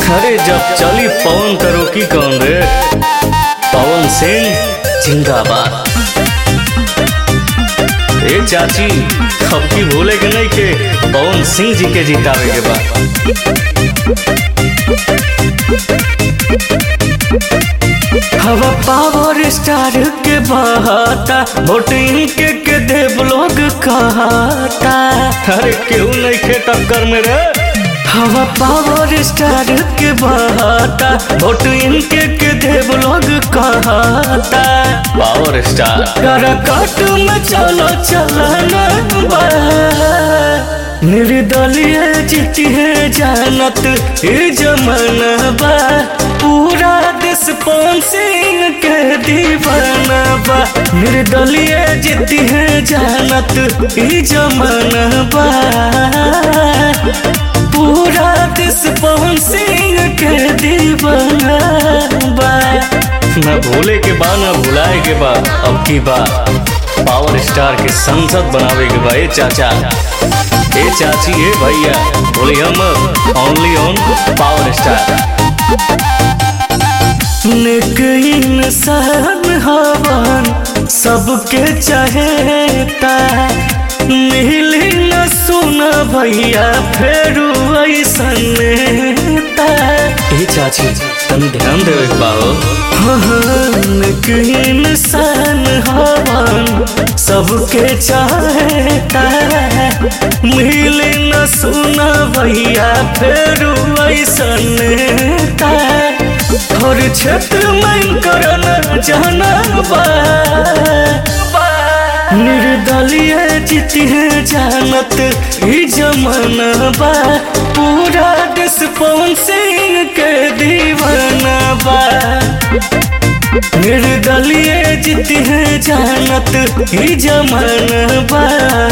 अरे जब चली पवन करो की कौन रे पवन सिंह जिंदाबाद ए चाची अब की भूले के नहीं के पवन सिंह जी के जितावे के बाद हवा पावर स्टार के बहाता वोटिंग के के देव लोग कहता अरे क्यों नहीं खे टक्कर में रे हवा पावर स्टार के बहाता वोटिंग के के देव लोग कहता पावर स्टार कर कट में चलो चलना बा निर्दलीय जीती है जानत ये जमाना बा पूरा देश पवन सिंह के दीवाना बा निर्दलीय जीती है जानत ये जमाना बा पूरा देश पवन सिंह के दीवाना बा न भूले के बा न भुलाए के बा अब की बा पावर स्टार के संसद बनावे के बा ए चाचा ए चाची ए भैया बोली हम ओनली ऑन पावर स्टार निक इंसान हवन सबके चाहेता मिली न सुना भैया फेर ऐसन नेता ए चाची तनी ध्यान देवे के बा हो निक इंसान हवन सबके चाहेता मिले न सुना भैया फेर ऐसन नेता हर क्षेत्र में करना जाना बा निर्दलीय जीती है जानत ही जमाना बा पूरा देश पवन सिंह के दीवाना बा निर्दलीय जीती है जानत ही जमाना बा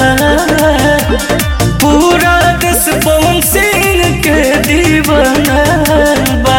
पूरा देश पवन सिंह के दीवाना बा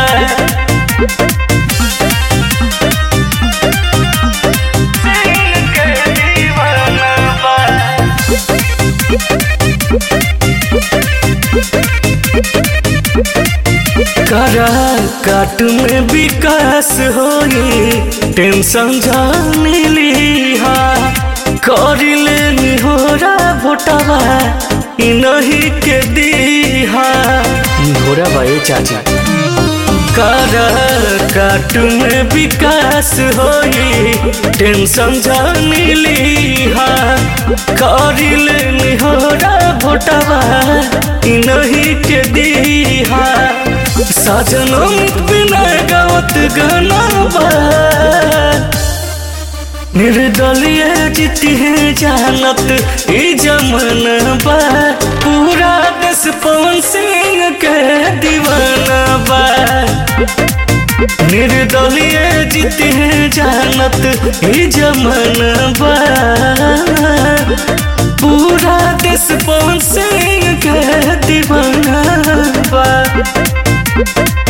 करा काट में विकास होई टेंशन जाने लिहा कर ले होरा भोटवा इ नहीं के दीहा घोड़ा भाई चाचा कर काट में विकास होई टेंशन जाने लिहा कर ले होरा भोटवा इ नहीं के दीहा साजनों बिना गावत गाना बा निर्दलीय जीती है जानत ई जमाना बा पूरा देश पवन सिंह के दीवाना बा निर्दलीय जीती है जानत ई जमाना बा पूरा देश पवन सिंह के दीवाना बा